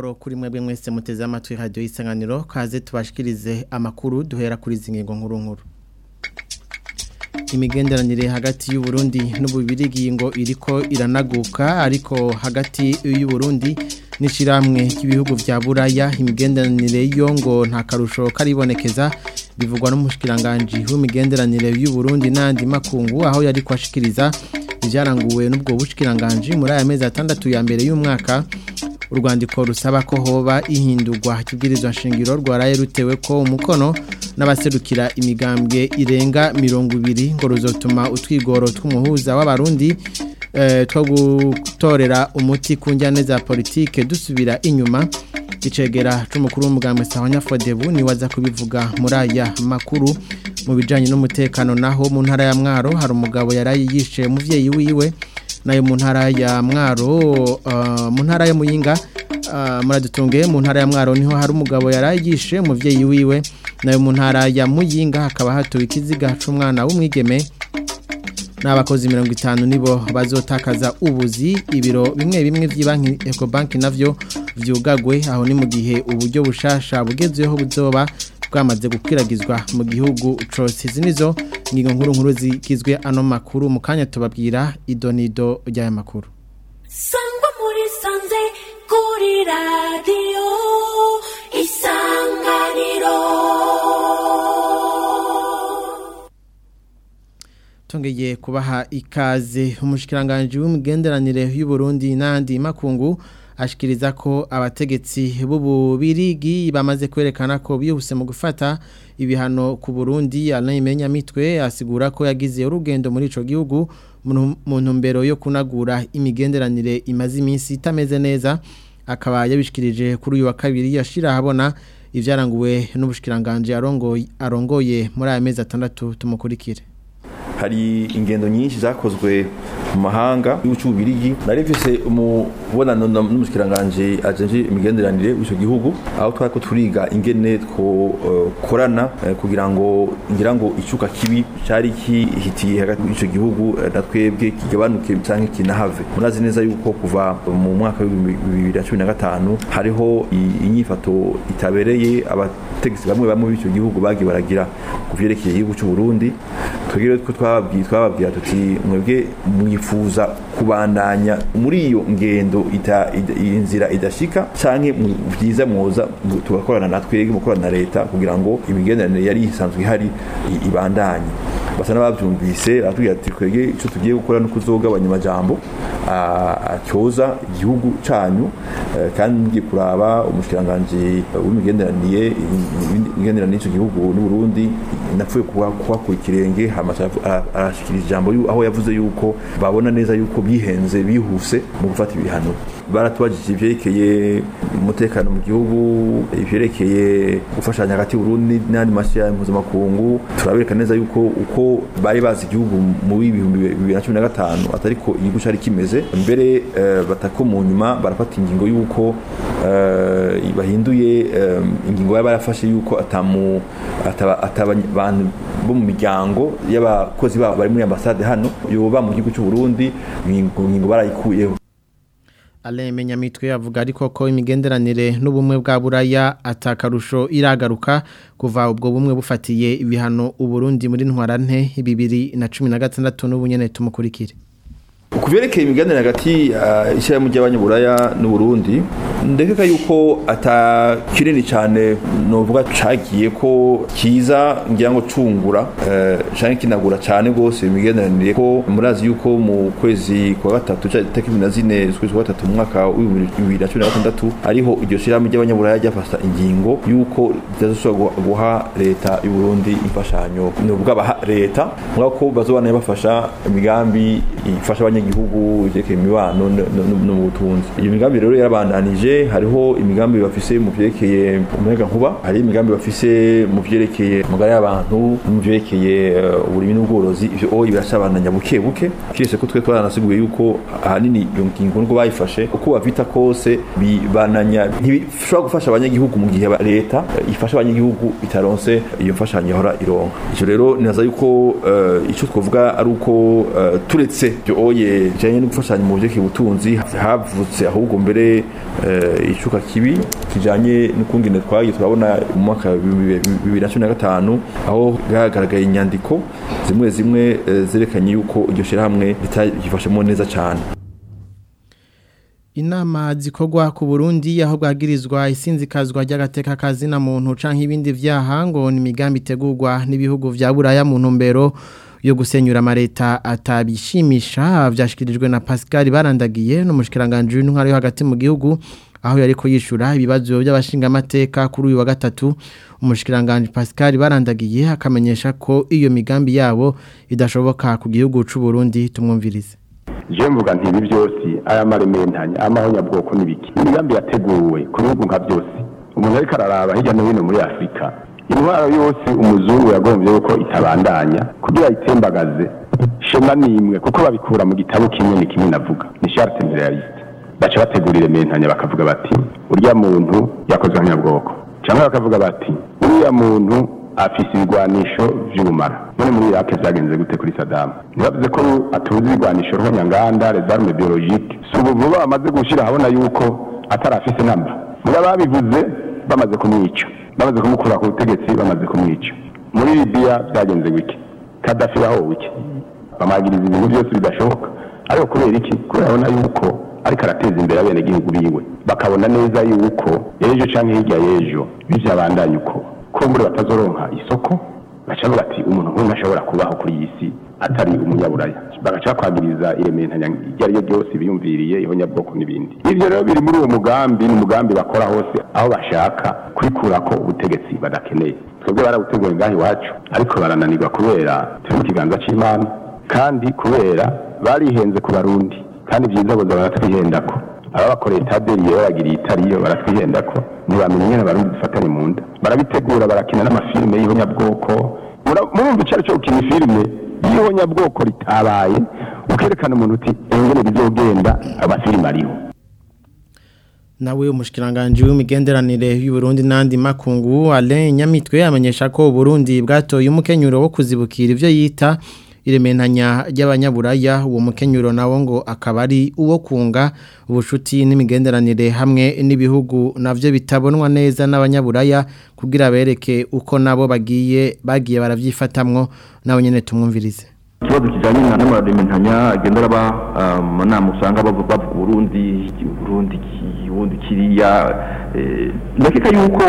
amahoro kuri mwebwe mwese muteze amatwi radio isanganiro kaze tubashikirize amakuru duhera kuri zingingo nkuru nkuru imigenderanire hagati y'u Burundi n'ububirigi ngo iriko iranaguka ariko hagati y'u Burundi n'ishiramwe ry'ibihugu vya Buraya imigenderanire yo ngo nta karusho karibonekeza bivugwa n'umushikiranganje w'imigenderanire y'u Burundi n'andi makungu aho yari kwashikiriza ivyaranguwe n'ubwo bushikiranganje muri aya mezi atandatu ya mbere y'umwaka urwandiko rusaba ko hoba ihindurwa kibwirizwa shingiro rwaraye rutewe ko umukono n'abaserukira imigambwe irenga mirongo ibiri ngo ruzotuma utwigoro tw'umuhuza w'abarundi two gutorera umuti ku njyane za politike dusubira inyuma icegera c'umukuru w'umugambwe Sahanya Fodebu ni waza kubivuga muri aya makuru mu bijanye n'umutekano naho mu ntara ya Mwaro hari umugabo yaraye yishe umuvyeyi wiwe nayo mu ntara ya Mwaro mu ntara ya Muyinga muradutunge mu ntara ya Mwaro niho hari umugabo yaraye yishe umuvyeyi wiwe nayo mu ntara ya Muyinga hakaba hatuwe ikiziga c'umwana w'umwigeme n'abakozi mirongo itanu nibo bazotakaza ubuzi ibiro bimwe bimwe by'ibanki Ecobank navyo vyugagwe aho ni mu gihe uburyo bushasha bugezweho buzoba bwamaze gukwiragizwa mu gihugu cose izi nizo ngingo nkuru nkuru zigizwe ano makuru mu kanya tubabwira idonido ry'aya makuru sangwa muri sanze kuri radiyo isanganiro tongeye kubaha ikaze umushikiranganje w'imigenderanire y'u Burundi n'andi makungu ashikiriza ko abategetsi b'ububirigi bamaze kwerekana ko bihuse mu gufata ibihano ku Burundi Alain Menyamitwe asigura ko yagize urugendo muri ico gihugu mu ntumbero yo kunagura imigenderanire imaze iminsi itameze neza akaba yabishikirije kuri uyu wa kabiri yashira habona ivyaranguwe n'ubushikiranganje arongoye arongoye muri aya mezi atandatu tumukurikire hari ingendo nyinshi zakozwe mu mahanga y'ubucubirigi nari mfise umubonano n'umushikiranganje ajenje imigenderanire w'ico gihugu aho twari ko turiga ingene twokorana kugira ngo ngira ngo icuka kibi cari kihitiye hagati y'ico gihugu na twebwe kigabanuke canke kinahave murazi neza yuko kuva mu mwaka w'ibihumbi bibiri na cumi na gatanu hariho inyifato itabereye abategetsi bamwe bamwe b'ico gihugu bagiye baragira ku vyerekeye igihugu c'uburundi twegere ko twababwiye twababwira tuti mwebwe mwifuza kubandanya muri iyo ngendo ita inzira idashika canke vyiza mwoza tugakorana na twege mukorana na leta kugira ngo imigenderanire yari isanzwe ihari ibandanye basa n'abavyumvise batubwira ati twege ico tugiye gukora no kuzogabanya amajambo atyoza igihugu canyu kandi mugiye kuraba umushikiranganje w'imigenderanire imigenderanire y'ico gihugu n'Uburundi napfuye kuhakura ikirenge arashikiriza ijambo aho yavuze yuko babona neza yuko bihenze bihuse mu gufata ibihano baratubajije ivyerekeye umutekano mu gihugu ivyerekeye gufashanya hagati y'Uburundi n'andi mashya mpuzamakungu turabereka neza yuko uko bari bazi igihugu mu bihumbi bibiri na cumi na gatanu atariko igihugu cari kimeze mbere batako mu nyuma barafata ingingo yuko bahinduye ingingo bari barafashe yuko atamu atabantu bo mu miryango y'abakozi babo bari muri ambasade hano yoba mu gihugu cy'u Burundi ingingo barayikuyeho Alain Menyamitwe avuga ariko ko imigenderanire n'ubumwe bwa Buraya atakarusho iragaruka kuva ubwo bumwe bufatiye ibihano uburundi muri ntwarante 2016 n'ubunyene tumukurikire Kuvyerekeye imiganire hagati ishyirahamwe ry'abanyaburaya n'Uburundi ndekeka yuko ata kinini cyane novuga cagiye ko kiza ngira ngo cungura canke kinagura cyane gose imigenderanire ko murazi yuko mu kwezi kwa gatatu tariki na zine z'ukwezi kwa gatatu mu mwaka wa 2016 ariho iryo shyirahamwe ry'abanyaburaya ryafata ingingo yuko ritazosubira guha leta y'u Burundi imfashanyo novuga baha leta mwako bazobana bafasha imigambi ifasha abanyagihugu ivyerekeye imibano no mu butunzi iyo migambi rero yarabandanije hariho imigambi bafise mu vyerekeye umuyaga nkuba hari imigambi bafise mu vyerekeye amagara y'abantu mu vyerekeye uburimi n'ubworozi ivyo oyi biracabandanya buke buke kiretse ko twe twaranasiguye yuko ahanini iyo ngingo nubwo bayifashe uko bavita kose bibananya ntibishobora gufasha abanyagihugu mu gihe leta ifasha abanyagihugu itaronse iyo mfashanyo yahora ironka icyo rero ninaza yuko icyo twavuga ari uko turetse ibyo oye bijanye no gufashanya mu buryo ubutunzi havutse ahubwo mbere eh, icuka kibi kijanye n'ukungene twagiye turabona mu mwaka wa bibiri na cumi na gatanu aho hagaragaye inyandiko zimwe zimwe eh, zerekanye yuko iryo shirahamwe ritakifashemo neza cane Inama zikorwa ku Burundi aho bwagirizwa isinzikazwa ry'agateka kazina muntu canke ibindi vyaha ngo ni migambi itegurwa n'ibihugu vya Buraya mu ntumbero yo gusenyura amareta atabishimisha vyashikirijwe na Pascal barandagiye no mushikiranganje w'intwaro yo hagati mu gihugu aho yariko yishura ibibazo by'abashinga amateka kuri uyu wa gatatu umushikiranganje Pascal barandagiye akamenyesha ko iyo migambi yabo idashoboka ku gihugu c'u Burundi tumwumvirize je mvuga nti ibi byose aya marementanya amahonyabwoko n'ibiki imigambi yateguwe ku bihugu nka byose umuntu ariko araraba hirya no hino muri afurika intwaro yose umuzungu yagombye yuko itabandanya kugira ayitembagaze shema nimwe kuko babikura mu gitabo kimwe ni kimwe navuga ni charte imperialiste baca bategura irementanya bakavuga bati urya muntu yakozwe nk'anyabwoko cyangwa bakavuga bati uriya muntu afise ibigwanisho vy'ubumara none muri irake vyagenze gute kuri sadamu ntibavuze ko atuzi ibigwanisho ruhonyanganda les armes biologiques si ubu vuba bamaze gushira habona yuko atari afise namba muri ababivuze bamaze kumwica bamaze kumukura ku butegetsi bamaze kumwica muri libiya vyagenze gute kadafi yahowe iki bamagiriza ibintu byose bidashoboka ariko kubera iki kubera abona yuko ariko arateza imbere abenegihugu biwe bakabona neza yuko ejo canke hirya y'ejo bivyabandanya uko ko muri batazoronka isoko baca bavuga ati umuntu nk'uyu ntashobora kubaho kuri iyi si atari umunyaburaya bagaca kwagiriza irementanya iryo ari ryo ryose biyumviriye ihonyabwoko n'ibindi ivyo rero biri muri uwo mugambi ni umugambi bakora hose aho bashaka kwikurako ubutegetsi badakeneye twebwe barabuteguye ngaho iwacu ariko barananirwa kubera turi mu kiganza c'imana kandi kubera barihenze ku barundi kandi vyiza boza baratwihendako ababakoreye taberiye babagiriye itariyo baratwihendako ntibamenya ingene abarundi dufatanye mu nda barabitegura barakina n'amafilime y'ihonyabwoko murumva icari co gukina ifilime y'ihonyabwoko ritabaye ukerekana umuntu uti engene bizogenda amafilime ariho nawe umushikiranganje w'imigenderanire y'u Burundi nandi makungu Alain Nyamitwe amenyesha ko Burundi bwatoye umukenyuro wo kuzibukira ivyo yita irementanya ry'abanyaburaya uwo mukenyuro nawo ngo akaba ari uwo kunga ubushuti n'imigenderanire hamwe n'ibihugu navyo bitabonwa neza n'abanyaburaya kugira bereke uko nabo bagiye bagiye baravyifatamwo nawe nyene tumwumvirize ikibazo kijanye n'amarementanya agenda araba mu nama usanga bavuga bavuga Burundi Burundi Burundi kiriya ndakeka yuko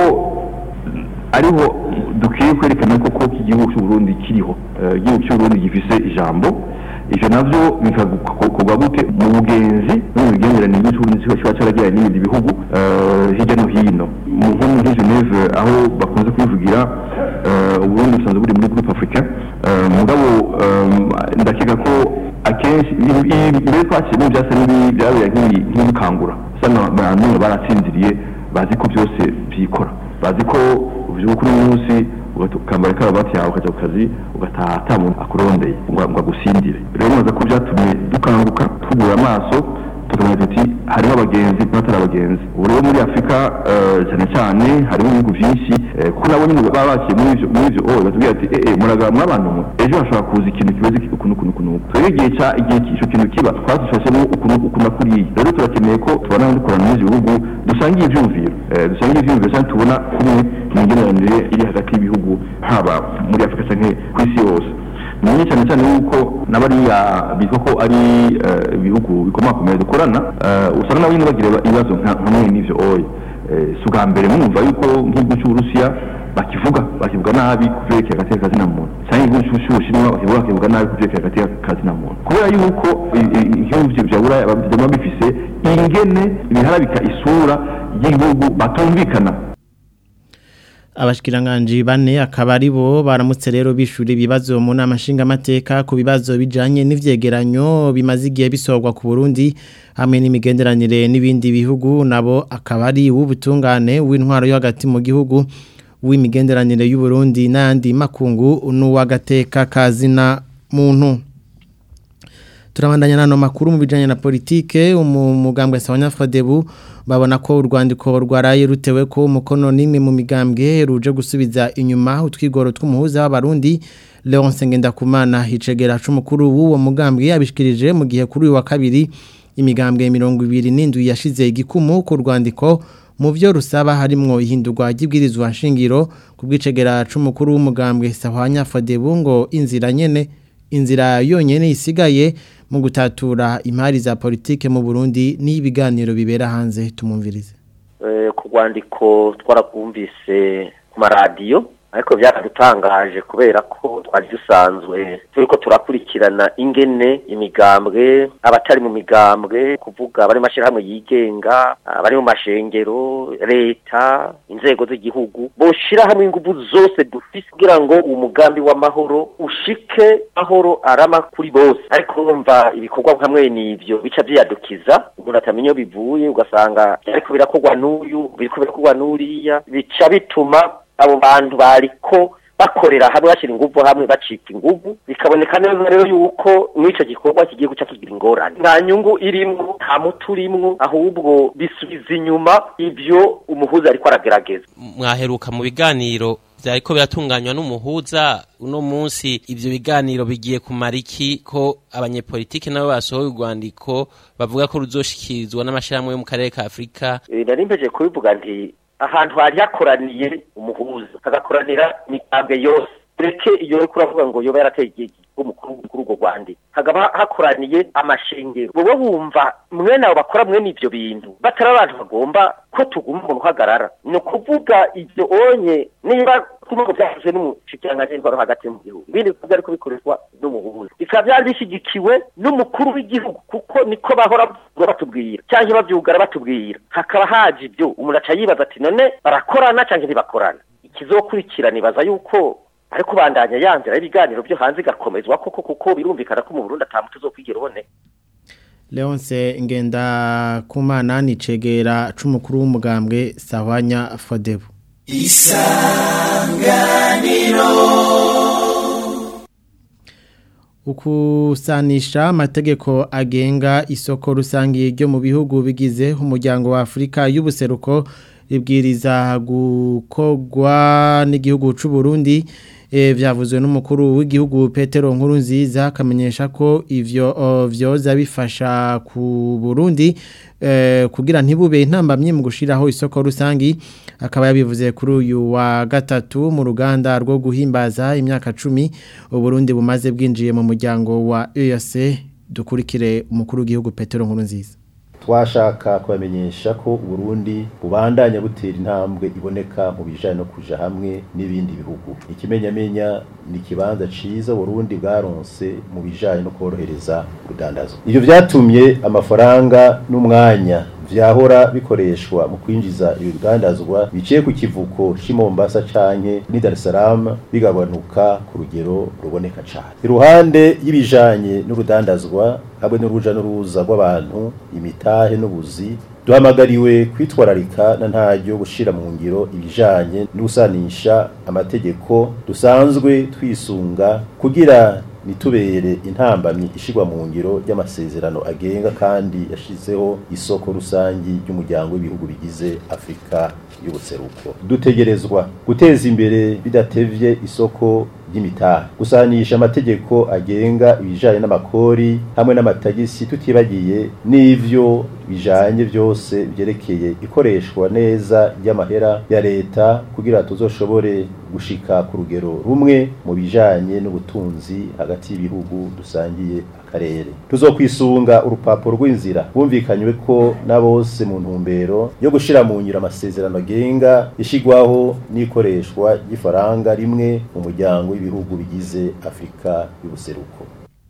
ariho dukwiye kwerekana koko ko igihugu cy'u Burundi kiriho igihugu cy'u Burundi gifise ijambo ivyo navyo bikakorwa gute mu bugenzi no mu migenderanire y'uburundi kiba caragiranye n'ibindi bihugu hirya no hino nko muri Geneve aho bakunze kwivugira uburundi busanzwe buri muri groupe africain mugabo ndakeka ko akenshi mbere twakiriye byasa n'ibyabereye nk'ibikangura usanga abantu baratsinziriye bazi ko byose byikora bazi ko uvyuka kuri munsi ukambara karabati yawe ukaja ku kazi ugataha ata muntu akurondeye ngo agusindire rero mwaza ko byatumye dukanguka tugura amaso tukamenya tuti hariho abagenzi n'atari abagenzi ubu rero muri afurika cyane cyane harimo ibihugu byinshi kuko nabo nyine baba bakiye muri ivyo muri ivyo owe batubwira ati eh muragaba mwabantu mwe ejo hashobora kuza ikintu kimeze ukuntu ukuntu ukuntu twebwe igihe ca igihe ico kintu kiba twazifashemo ukuntu ukuntu kuriya rero turakeneye ko tubona dukorana n'ivyo bihugu dusangiye ivyumviro dusangiye ivyumviro kandi tubona kumwe imigenderanire iri hagati y'ibihugu haba muri afurika canke ku isi yose ni cyane cyane yuko n'abariya bitwa ko ari ibihugu bikomakomeye dukorana usanga nabo nyine bagira ibibazo nkamwe n'ivyo oye si ubwa mbere mwumva yuko nk'igihugu cy'uburusiya bakivuga bakivuga nabi ku vyerekeye hagati y'akazina muntu cyangwa igihugu cy'ubushinwa bakivuga bakivuga nabi ku vyerekeye hagati y'akazina muntu kubera yuko ibihugu vya buraya biba bifise ingene biharabika isura y'igihugu batumvikana abashikiranganje bane akaba ari bo baramutse rero bishura ibibazo mu nama nshingamateka ku bibazo bijanye n'ivyegeranyo bimaze igihe bisorwa ku Burundi hamwe n'imigenderanire n'ibindi bihugu nabo akaba ari w'ubutungane w'intwaro yo hagati mu gihugu w'imigenderanire y'u Burundi n'andi makungu n'uwagateka kazina muntu turabandanya nano makuru mu bijanye na politike umugambwe Sawanya Frodebu babona ko urwandiko rwaraye rutewe ko umukono nimwe mu migambwe ruje gusubiza inyuma utwigoro tw'umuhuza w'abarundi Leonce Ngendakumana hicegera c'umukuru w'uwo mugambwe yabishikirije mu gihe kuri uyu wa kabiri imigambwe 27 yashize igikumu ku rwandiko mu byo rusaba harimwo ihindurwa ry'ibwirizwa nshingiro ku bwicegera c'umukuru w'umugambwe Sahwanya Fadebu ngo inzira nyene inzira yonyene isigaye mu gutatura impari za politike mu Burundi n'ibiganiro bibera hanze tumumvirize ku rwandiko twarabwumvise ku maradiyo ariko byaradutangaje kubera ko twari dusanzwe turiko turakurikirana ingene imigambwe abatari mu migambwe kuvuga abari mashirahamwe yigenga abari mu mashengero leta inzego z'igihugu boshira hamwe ingufu zose dufise kugira ngo umugambi w'amahoro ushike mahoro arama kuri bose ariko urumva ibikorwa hamwe n'ivyo bica vyiyadukiza umuntu atamenya iyo bivuye ugasanga ariko birakorwa n'uyu biriko birakorwa n'uriya bica bituma abo bantu bariko bakorera hamwe bashyira ingufu hamwe bacika ingufu bikaboneka neza rero yuko n'icyo gikorwa kigiye guca kigira ingorane nta nyungu irimwo nta muti urimwo ahubwo bisubiza inyuma ibyo umuhuza ariko aragerageza mwaheruka mu biganiro byariko biratunganywa n'umuhuza uno munsi ivyo biganiro bigiye kumara iki ko abanyepolitike nabo basohoye urwandiko bavuga ko ruzoshikirizwa n'amashirahamwe yo mu karere ka Afrika nari mpeje kubivuga nti ahantu hari hakoraniye umuhuza hagakoranira imigambwe yose ureke iyo uriko uravuga ngo yoba yarateye igihe umukuru kuri urwo rwandiko hakaba hakoraniye amashengero bobo bumva mwene abo bakora mwene ivyo bintu batari abantu bagomba ko tuguma umuntu uhagarara ni ukuvuga ivyo onye niba kuvuga byafashwe n'umushikiranganji w'intwaro hagati mu gihugu ibindi bikorwa ariko bikoreshwa n'umuhuza bikaba byari bishyigikiwe n'umukuru w'igihugu kuko niko bahora batubwira cyangwa bavyugara batubwira hakaba haje ibyo umuntu aca yibaza ati none barakorana cyangwa ntibakorana ikizokurikira nibaza yuko ariko bandanya yanzira ibiganiro byo hanze igakomezwa koko kuko birumvikana ko mu Burundi atamutu zo kwigira ubone Leonce ngenda kumana nicegera c'umukuru w'umugambwe Sahwanya Fodebu Isanganiro Ukusanisha amategeko agenga isoko rusangiye ryo mu bihugu bigize umuryango wa Afrika y'ubuseruko ribwiriza gukogwa n'igihugu c'u Burundi e, vyavuzwe n'umukuru w'igihugu Petero Nkurunziza akamenyesha ko ivyo vyoza bifasha ku Burundi e, kugira ntibube intambamye mu gushiraho isoko rusangi akaba yabivuze kuri uyu wa gatatu mu ruganda rwo guhimbaza imyaka 10 Burundi bumaze bwinjiye mu muryango wa EAC dukurikire umukuru w'igihugu Petero Nkurunziza twashaka kubamenyesha ko Burundi bubandanya butera intambwe iboneka mu bijanye no kuja hamwe n'ibindi bihugu ikimenyamenya ni kibanza ciza Burundi bwaronse mu bijanye no korohereza kudandaza ivyo vyatumye amafaranga n'umwanya vyahora bikoreshwa mu kwinjiza ibigandazwa biciye ku kivuko c'i Mombasa canke ni Dar es Salaam bigabanuka ku rugero ruboneka cane iruhande y'ibijanye n'urudandazwa hamwe n'uruja n'uruza rw'abantu imitahe n'ubuzi duhamagariwe kwitwararika na ntaryo gushira mu ngiro ibijanye n'usanisha amategeko dusanzwe twisunga kugira nitubere intambamyi ishigwa mu ngiro y'amasezerano agenga kandi yashizeho isoko rusangi ry'umuryango w'ibihugu bigize Afrika y'ubuseruko dutegerezwa guteza imbere bidatevye isoko ry'imitahe gusanisha amategeko agenga ibijanye n'amakori hamwe n'amatagisi tutibagiye n'ivyo bijanye byose byerekeye ikoreshwa neza ry'amahera ya leta kugira tuzoshobore gushika ku rugero rumwe mu bijanye n'ubutunzi hagati y'ibihugu dusangiye akarere tuzokwisunga urupapuro rw'inzira bumvikanywe ko na bose mu ntumbero yo gushira mu ngiro amasezerano agenga ishigwaho n'ikoreshwa ry'ifaranga rimwe mu muryango w'ibihugu bigize Afrika y'ubuseruko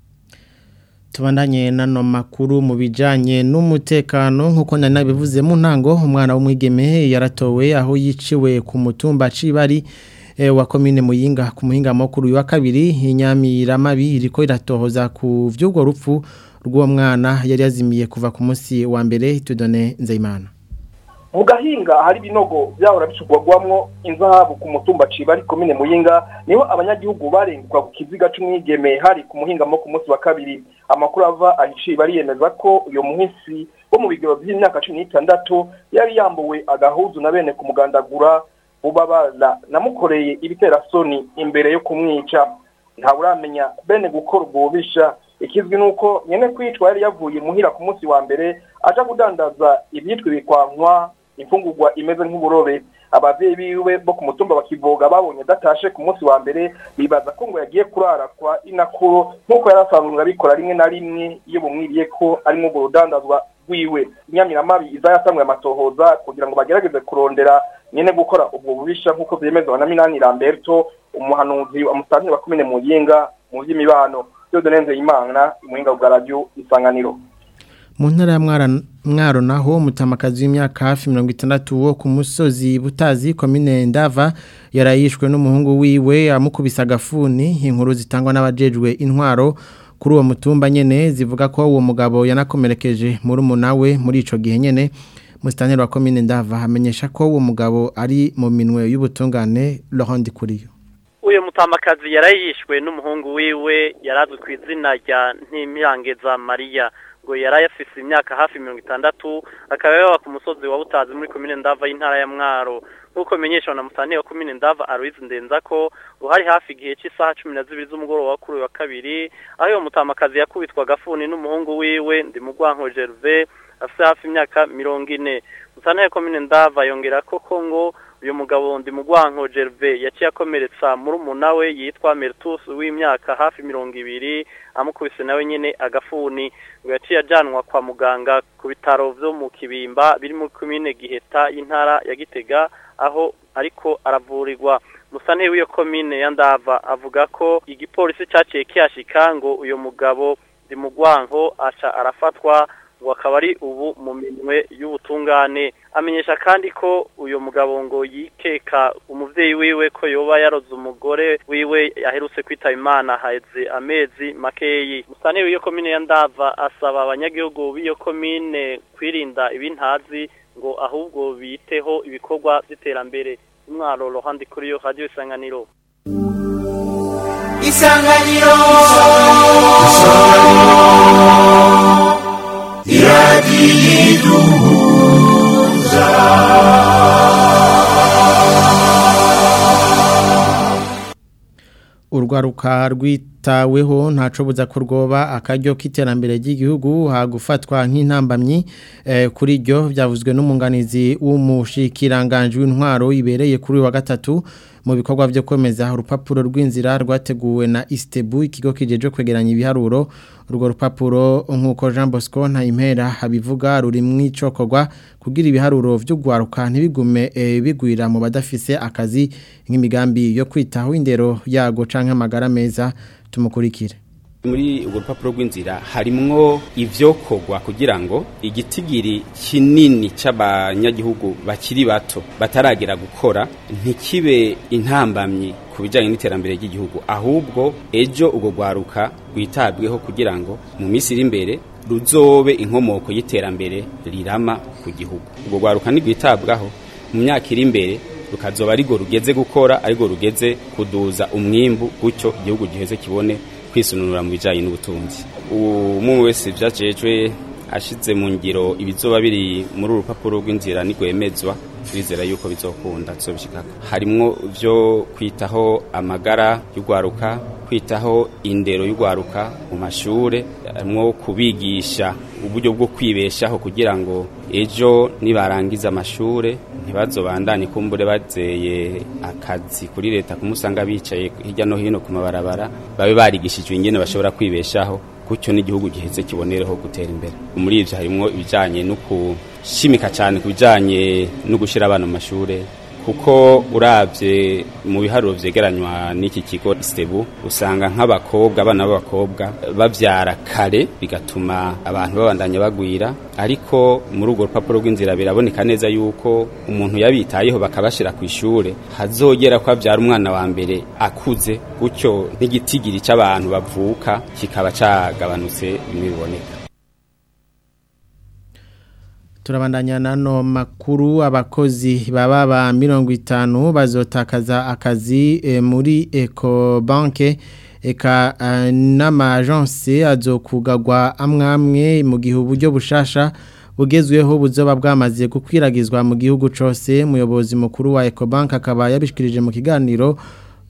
Tubandanye nano makuru mu bijanye n'umutekano nkuko nari nabivuze mu ntango umwana w'umwigeme yaratowe aho yiciwe ku mutumba cibari e, wa komine muyinga ku muhinga mukuru wa kabiri inyamiramabi iriko iratohoza ku vy'ubwo rupfu rw'uwo mwana yari yazimiye kuva ku munsi wa mbere tudone nzeyimana mu gahinga hari ibinogo byahora bicugwagwamwo inzahabu ku mutumba cibari komine muyinga niho abanyagihugu barenguka ku kiziga c'umwigeme hari ku muhingamo ku munsi wa kabiri amakuru ava ahishiye bariyemeza ko uyo muhisi wo mu bigero by'imyaka cumi n'itandatu yari yambuwe agahuzu na bene kumugandagura bubabara namukoreye ibiterasoni imbere yo kumwica ntawuramenya bene gukora ubwo bubisha ikizwi nuko nyene kwicwa yari yavuye muhira ku munsi wa mbere aja kudandaza ibyitwa ibikwankwa imfungurwa imeze nk'uburobe abavyeyi biwe bo ku mutumba bakivoga babonye datashe ku munsi wa mbere bibaza ko ngo yagiye kurara kwa inakuro nk'uko yari asanzwe abikora rimwe na rimwe iyo bumwiriye ko arimwo urwo rudandazwa rwiwe inyamiramabi iza yasamwe amatohoza kugira ngo bagerageze kurondera nyene gukora ubwo bubisha nk'uko vyemezwa na minani lamberto umuhanuzi wa musantire wa komine muyinga mu vy'imibano yodonenze imana imuhinga bwa radio isanganiro mu ntara ya Mwara- mwaro naho umutamakazi w'imyaka hafi mirongo itandatu wo ku musozi butazi komine ndava yarayishwe n'umuhungu wiwe amukubise agafuni inkuru zitangwa n'abajejwe intwaro kuri uwo mutumba nyene zivuga ko uwo mugabo yanakomerekeje muri umunawe muri ico gihe nyene musitaneri wa komine ndava hamenyesha ko uwo mugabo ari mu minwe y'ubutungane Laurent Kuriyo uyu mutamakazi yarayishwe n'umuhungu wiwe yarazwi ku izina rya ntimirangeza mariya ngo yari afise imyaka hafi mirongo itandatu akaba yaba ku musozi wa butazi muri komine ndava y'intara ya mwaro nk'uko bimenyeshwa na musanteri wa komine ndava aruwizi ndenza ko ngo hari hafi igihe cy'isaha cumi na zibiri z'umugoroba kuri uyu wa kabiri aho uyu mutamakazi yakubitwa agafuni n'umuhungu wiwe ndimugwanko gerve afise hafi imyaka mirongo ine musanteri wa komine ndava yongera koko ngo uyu mugabo ndi mugwanko Gerve yaciye akomeretsa muri umunawe yitwa Mertus w'imyaka hafi mirongo ibiri amukubise nawe nyene agafuni ngo yaciye ajanwa kwa muganga ku bitaro vyo mu Kibimba biri mu komine Giheta y'intara ya Gitega aho ariko aravurirwa musane w'iyo komine ya Ndava avuga ko igipolisi caciye kiyashika ngo uyu mugabo ndi mugwanko aca arafatwa ngo akaba ari ubu mu minwe y'ubutungane amenyesha kandi ko uyu mugabo ngo yikeka umuvyeyi wiwe ko yoba yaroze umugore wiwe yaherutse kwitaba imana haheze amezi makeyi musane w'iyo komine ya ndava asaba abanyagihugu b'iyo komine kwirinda ibintazi ngo ahubwo biteho ibikorwa by'iterambere umwaro rohandi kuri yo radio isanganiro isanganiro urwaruka rwitaweho ntaco buza ko rwoba akaryo k'iterambere ry'igihugu hagufatwa nk'intambamyi eh, kuri ryo byavuzwe n'umunganizi w'umushikiranganje w'intwaro ibereye kuri uyu wa gatatu mu bikorwa byo kwemeza urupapuro rw'inzira rwateguwe na Istebu ikigo kijeje kwegeranya ibiharuro urwo rupapuro nk'uko Jean Bosco Ntayimpera abivuga ruri mwicokorwa kugira ibiharuro byo gwaruka ntibigume eh, bigwira mu badafise akazi nk'imigambi yo kwitaho indero yago canke amagara meza tumukurikire muri urwo rupapuro rw'inzira harimwo ivyokorwa kugira ngo igitigiri kinini c'abanyagihugu bakiri bato bataragera gukora ntikibe intambamyi ku bijanye n'iterambere ry'igihugu ahubwo ejo urwo rwaruka rwitabweho kugira ngo mu minsi iri imbere ruzobe inkomoko y'iterambere rirama ku gihugu urwo rwaruka ntirwitabwaho mu myaka iri imbere rukazoba arigo rugeze gukora arigo rugeze kuduza umwimbu gutyo igihugu giheze kibone kwisununura mu bijyanye n'ubutunzi umuntu wese byacejwe ashize mu ngiro ibizoba biri muri uru rupapuro rw'inzira ntigwemezwa turizera yuko bizokunda tuzobishikako harimwo byo kwitaho amagara y'urwaruka kwitaho indero y'urwaruka mu mashure harimwo kubigisha uburyo bwo kwibeshaho kugira ngo ejo nibarangiza amashure ntibazobandanye kumbure bazeye akazi kuri leta kumusanga bicaye hirya no hino ku mabarabara babe barigishijwe ingene bashobora kwibeshaho gutyo n'igihugu giheze kibonereho gutera imbere muri ivyo harimwo ibijanye no kushimika cyane ku bijanye no gushira abana mu mashure kuko uravye mu biharuro vyegeranywa n'iki kigo Stebu usanga nk'abakobwa abana b'abakobwa bavyara kare bigatuma abantu babandanya bagwira ariko muri urwo rupapuro rw'inzira biraboneka neza yuko umuntu yabitayeho bakabashira ku ishure hazogera ko avyara umwana wa mbere akuze gutyo n'igitigiri c'abantu bavuka kikaba cagabanutse bimwe biboneka turabandanya nano makuru abakozi baba ba mirongo itanu bazotakaza akazi e, muri Eco Banke eka uh, n'amajanse azokugagwa amwamwe mu gihe uburyo bushasha bugezweho buzoba bwamaze gukwiragizwa mu gihugu cose muyobozi mukuru wa Eco Bank akaba yabishikirije mu kiganiro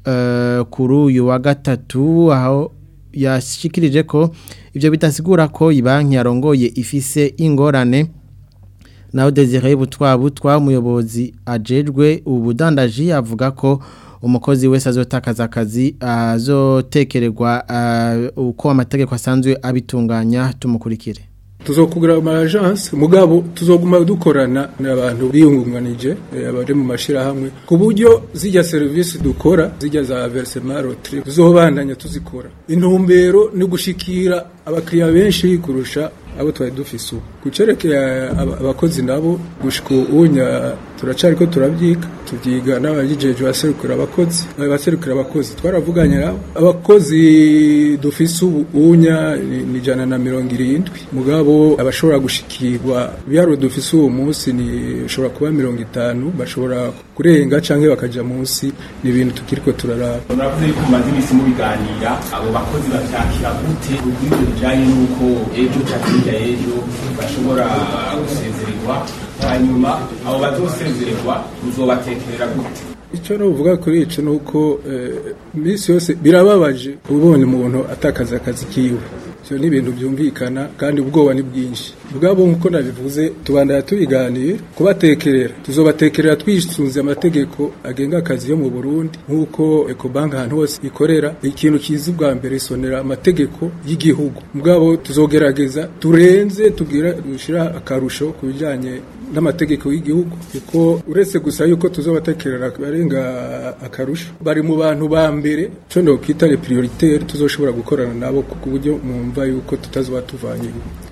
eh, kuri uyu wa gatatu aho yashikirije ko ivyo bidasigura ko ibanki yarongoye ifise ingorane naho Desire Butwa Butwa umuyobozi ajejwe ubudandaji avuga ko umukozi wese azotakaza akazi azotekererwa uh, uko amategeko asanzwe abitunganya tumukurikire tuzokugura ama agence mugabo tuzoguma dukorana n'abantu biyungunganije eh, abari mu mashirahamwe ku buryo zijya service dukora zijya za versement rotri tuzobandanya tuzikora intumbero ni gushikira abakiriya benshi kurusha abo twari dufise ubu kucerekeye aba- abakozi nabo gushika unya turacari ko turabyiga tubyiga n'abajijeje baserukira abakozi baserukira abakozi twaravuganye nabo abakozi dufise ubu unya ni ni ijana na mirongo irindwi mugabo abashobora gushikirwa ibiharuro dufise uwo munsi ni bishobora kuba mirongo itanu bashobora kurenga canke bakaja munsi ni ibintu tukiriko turaraba muravuze yuko mumaze iminsi mubiganira abo bakozi bavyakira gute kuri ibyo bijanye n'uko ejo canke hirya y'ejo bashobora gusezererwa hanyuma abo bazosezererwa muzobatekerera gute icyo nuvuga kuri ico nuko eh, iminsi yose birababaje ubonye umuntu atakaza akazi kiwe ivyo ni ibintu byumvikana kandi ubwoba ni bwinshi bwabo nkuko nabivuze tubandaya tubiganira kubatekerera tuzobatekerera twisunze amategeko agenga akazi yo mu Burundi nkuko Ecobank ahantu hose ikorera ikintu kizi bwa mbere isonera amategeko y'igihugu mugabo tuzogerageza turenze tugira dushira akarusho ku bijanye n'amategeko y'igihugu kuko uretse gusa yuko tuzobatekerera barenga akarusho bari mu bantu ba mbere cyo ndo kwita les prioritaires tuzoshobora gukorana nabo ku buryo mwumva yuko tutazoba tuvanye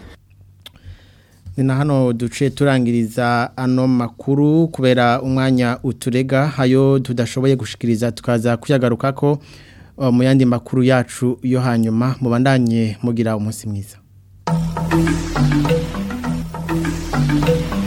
ni na hano duce turangiriza ano makuru kubera umwanya uturega hayo tudashoboye gushikiriza tukaza kuyagaruka ko uh, mu yandi makuru yacu yo hanyuma mubandanye mugira umunsi mwiza